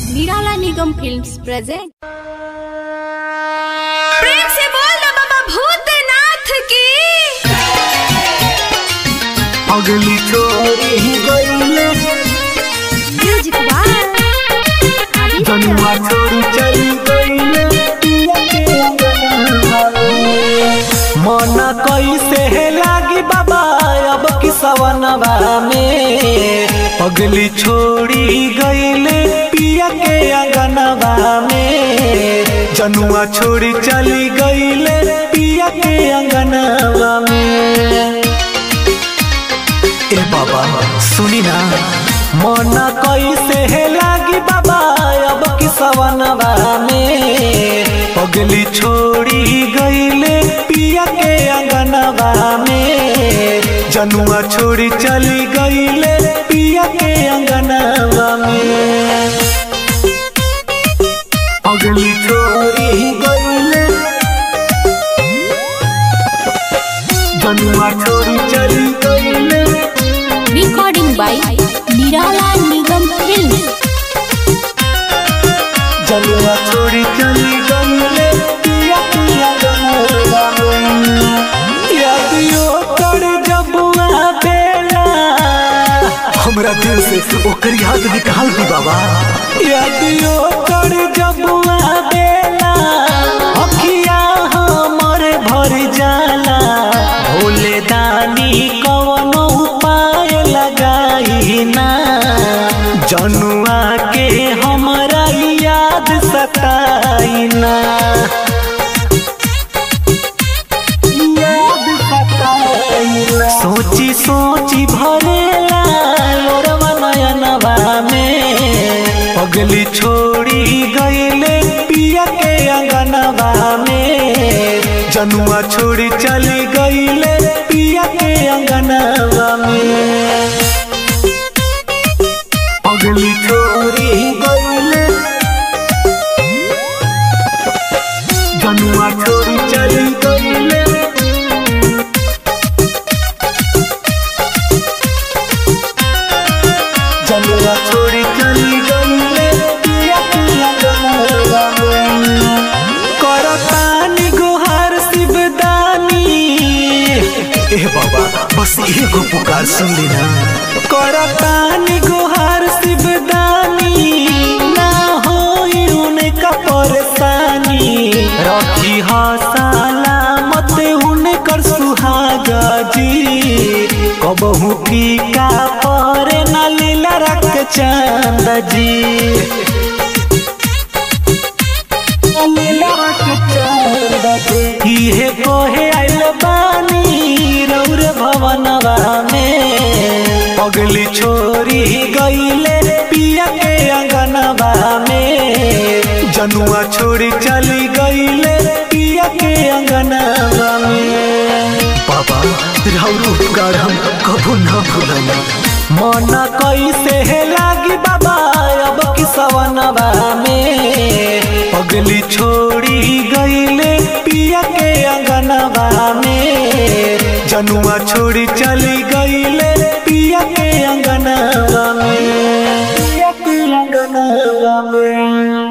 निराला निगम films present प्रेम से बोल दो बाबा भूतनाथ की अगली छोरी गईले म्यूजिक जनुआ छोरी चली गईले पिया के अंगना मन कैसे लागी बाबा अब की सवनवा में अगली छोड़ी गईले पिया के अंगनवा में जनुआ छोड़ी चली गईले पिया के अंगनवा में ए बाबा सुनी ना मन कैसे लागी बाबा अब की सवनवा में पगली छोड़ी गईले पिया के अंगनवा में जनुआ छोड़ी चली गईले पिया के अंगनवा में पगली छोड़ी गईले जनुआ छोड़ी चली गईले रिकॉर्डिंग बाय निराला निगम फिल्म्स जलवा छोड़ी चली गईले पिया पिया गनवा यादियो कर जबुआ बेला हमरा दिल से ओकर याद निकाल दी बाबा यादियो कर जबुआ बेला अखिया हमर भर जाला भोले दानी कवनो उपाय लगाई ना जनुआ के हमरा याद सताई ना याद सताई ना सोची सोची भरेला लोरवा नयनवा में पगली छोड़ी गईले पिया के अंगनवा में जनुआ छोड़ी चली गईले पिया के अंगनवा में पगली छोड़ी गईले जनुआ छोड़ी चली गईले जनुआ छोड़ी चली गईले पिया पिया गनवा करतानी गुहार शिवदानी ए बाबा बस एगो पुकार सुन लेना करतानी गुहार शिवदानी ना होई उनका परेशानी रखी हा सलामत उनकर सुहागा जी कबहू फीका परे ना लीला रख चांद जी इहे कोहे आइल बानी रौर भवनवा में पगली छोरी गईले पिया के अंगनवा में जनुआ छोड़ी चली गईले पिया के अंगनवा में बाबा राउर उपकार हम कबू ना भूलना मन कैसे लागी बाबा अब की सवनवा में पगली छोड़ी गईले पिया के अंगनवा में जनुआ छोड़ी चली